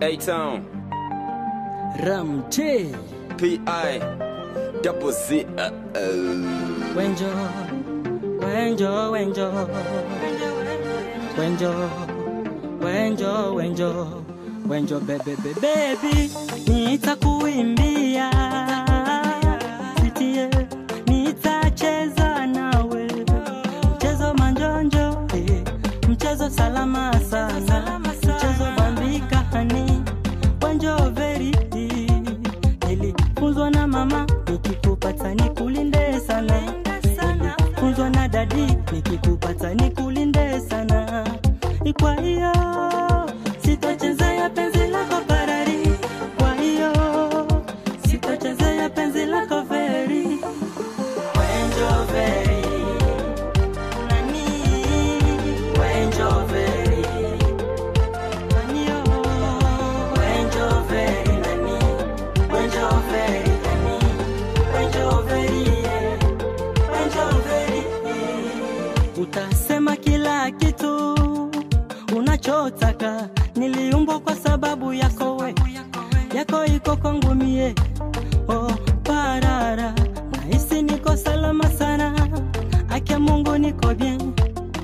A-Town, Ramte P.I. Double Z. Uh, uh. Wenjo Wenjo Wenjo Wenjo Wenjo Wenjo Wenjo bebe bebe baby nitakuimbia sitie nitacheza nawe mchezo manjonjo eh, mchezo salama sana mchezo bambika hani Wenjo veri nilifunzwa na mama nikikupata nikulinde sana nilifunzwa na dadi nikikupata nikulinde sana kwa hiyo sitochezea penzi lako parari kwa hiyo sitochezea penzi lako veri Wenjo veri nani Wenjo veri nani yo Wenjo veri nani Wenjo veri nani Wenjo veri yeah. Wenjo veri yeah. Utasema kila kitu unachotaka, niliumbwa kwa sababu yako we, yako iko kwangu mie. Oh, parara, nahisi niko salama sana, akia Mungu niko bien.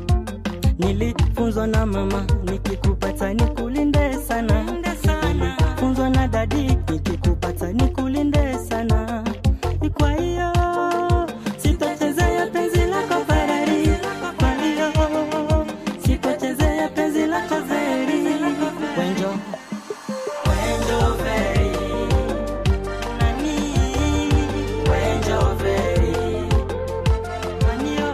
Nilifunzwa na mama, nikikupata nikulinde sana. Nilifunzwa na dadi, nikikupata nikulinde sana. Kwa hiyo sitochezea penzi lako Ferrari, kwa hiyo sitochezea penzi lako Veri. Wenjo, Wenjo Veri, nani? Wenjo Veri, nani yo?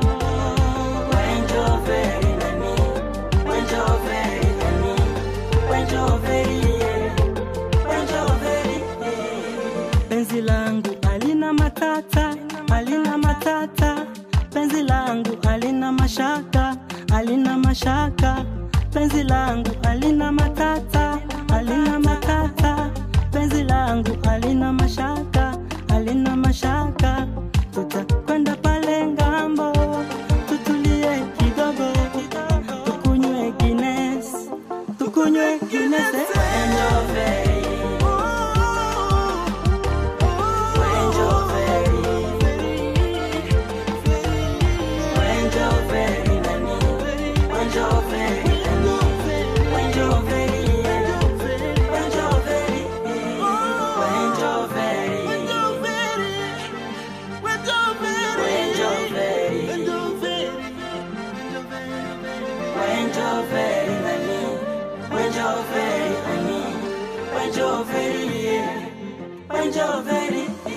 Wenjo Veri, nani? Wenjo Veri, nani? Wenjo Veri, yeah. Wenjo Veri, yeah. Penzi langu alina matata, alina matata. Penzi langu alina mashaka, alina mashaka. Penzi langu alina matata, alina matata. Penzi langu alina mashaka, alina mashaka. Tutakwenda pale ngambo, tutulie kidogo, tukunywe Guinness, tukunywe Guinness. eh. Wenjo Veri. Wenjo Veri. Wenjo Veri nani? Wenjo Veri nani? Wenjo Veri, yeah. Wenjo Veri, yeah. Wenjo Veri. Wenjo Veri. Wenjo Veri nani? Wenjo Veri nani? Wenjo Veri, yeah. Wenjo Veri, yeah.